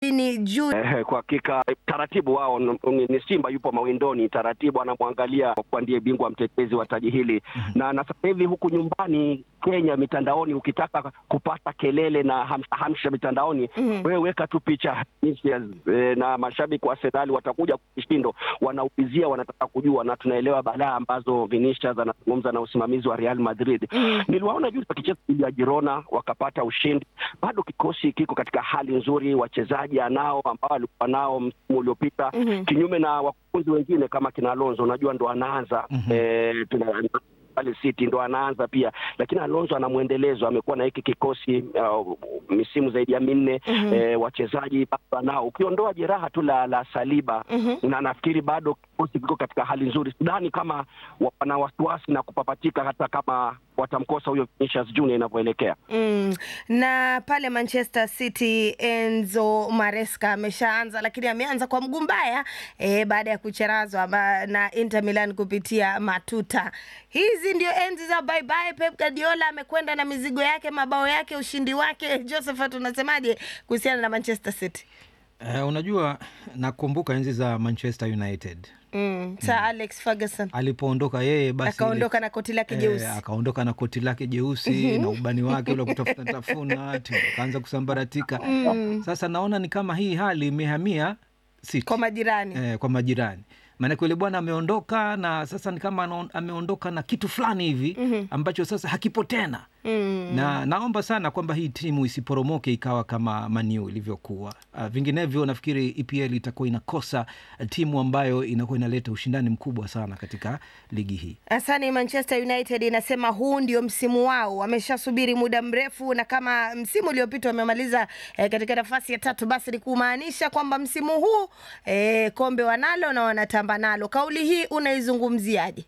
Kusini juu. Eh, kwa hakika taratibu wao ni, ni Simba yupo mawindoni taratibu, anamwangalia kwa ndiye bingwa mtetezi wa taji hili na na sasa hivi huku nyumbani Kenya mitandaoni, ukitaka kupata kelele na hamsha, hamsha mitandaoni Mhm. wewe weka tu picha Vinicius, eh, na mashabiki wa Arsenal watakuja kwa kishindo, wanaulizia wanataka kujua, na tunaelewa balaa ambazo Vinicius anazungumza na usimamizi wa Real Madrid. Mhm. Niliwaona juzi wakicheza dhidi ya Girona wakapata ushindi. Bado kikosi kiko katika hali nzuri, wachezaji anao ambao alikuwa nao msimu uliopita, Mhm. kinyume na wakufunzi wengine kama kina Alonso, unajua ndo anaanza Mhm. eh, tuna- pale City ndo anaanza pia, lakini Alonso ana mwendelezo, amekuwa na hiki kikosi uh, misimu zaidi ya minne Mhm. eh, wachezaji bado anao, ukiondoa jeraha tu la, la Saliba Mhm. na nafikiri bado kikosi kiko katika hali nzuri. Sidhani kama wana wasiwasi na kupapatika hata kama watamkosa huyo Vinicius Junior inavyoelekea. Mm. Na pale Manchester City Enzo Maresca ameshaanza, lakini ameanza kwa mguu mbaya eh, baada ya kucherazwa ba- na Inter Milan kupitia matuta. Hizi ndio enzi za bye bye. Pep Guardiola amekwenda na mizigo yake, mabao yake, ushindi wake. Josephat, unasemaje kuhusiana na Manchester City? Eh, unajua nakumbuka enzi za Manchester United Mm. Sir Alex Ferguson alipoondoka yeye basi akaondoka na koti lake ile- jeusi. eh, akaondoka na koti lake jeusi na ubani wake ule wa kutafuta tafuna timu akaanza kusambaratika. Sasa naona ni kama hii hali imehamia City. kwa majirani. eh, kwa majirani maanake yule bwana ameondoka na sasa ni kama anaon- ameondoka na kitu fulani hivi ambacho sasa hakipo tena Mm. na naomba sana kwamba hii timu isiporomoke ikawa kama Maniu ilivyokuwa. Uh, vinginevyo nafikiri EPL itakuwa inakosa timu ambayo inakuwa inaleta ushindani mkubwa sana katika ligi hii. Asani, Manchester United inasema huu ndio msimu wao, wameshasubiri muda mrefu, na kama msimu uliopita wamemaliza eh, katika nafasi ya tatu, basi ni kumaanisha kwamba msimu huu eh, kombe wanalo na wanatamba nalo. Kauli hii unaizungumziaje?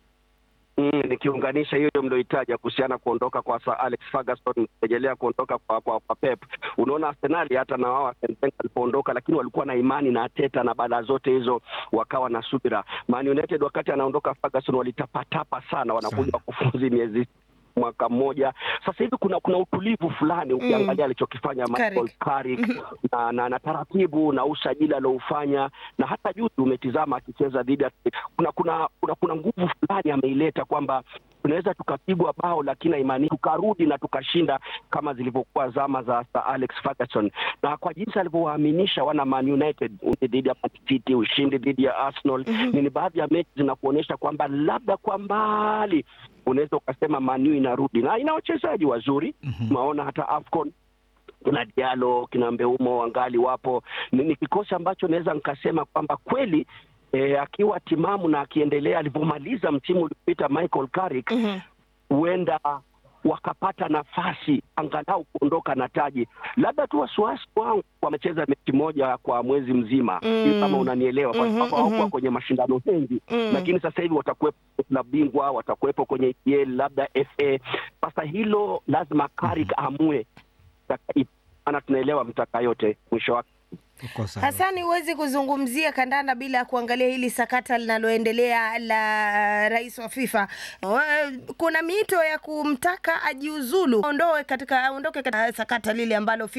Mm, nikiunganisha hiyo mlioitaja kuhusiana kuondoka kwa Sir Alex Ferguson, rejelea kuondoka kwa, kwa, kwa Pep. Unaona Arsenali hata na wao Arsene Wenger alipoondoka, lakini walikuwa na imani na Arteta na baada zote hizo wakawa na subira. Man United wakati anaondoka Ferguson walitapatapa sana, wanakuja Sana. wakufunzi miezi mwaka mmoja sasa hivi kuna kuna utulivu fulani ukiangalia alichokifanya Michael Carrick na, na, na taratibu na usajili alioufanya na hata juzi umetizama akicheza dhidi ya kuna kuna kuna, kuna nguvu fulani ameileta kwamba tunaweza tukapigwa bao lakini imani tukarudi na tukashinda kama zilivyokuwa zama za Sir Alex Ferguson, na kwa jinsi alivyowaaminisha wana Man United ushindi dhidi ya Man City, ushindi dhidi ya Arsenal ni baadhi ya mechi zinakuonyesha kwamba labda kwa mbali unaweza ukasema Man U inarudi na ina wachezaji wazuri tunaona hata AFCON kuna Diallo kina Mbeumo wangali wapo. Ni, ni kikosi ambacho naweza nikasema kwamba kweli eh, akiwa timamu na akiendelea alivyomaliza msimu uliopita Michael Carrick huenda wakapata nafasi angalau kuondoka na taji. Labda tu wasiwasi wangu wamecheza mechi moja kwa mwezi mzima, Mm. kama unanielewa, kwa Mhm, sababu hawakuwa mhm. kwenye mashindano mengi Mm. lakini sasa hivi watakuwepo na bingwa, watakuwepo kwenye EPL, labda FA. Sasa hilo lazima Carrick amue, maana tunaelewa mtaka yote mwisho wake Uko sawa. Hasani, huwezi kuzungumzia kandanda bila ya kuangalia hili sakata linaloendelea la rais wa FIFA. Eh, Kuna miito ya kumtaka ajiuzulu, aondoe katika aondoke katika sakata lile ambalo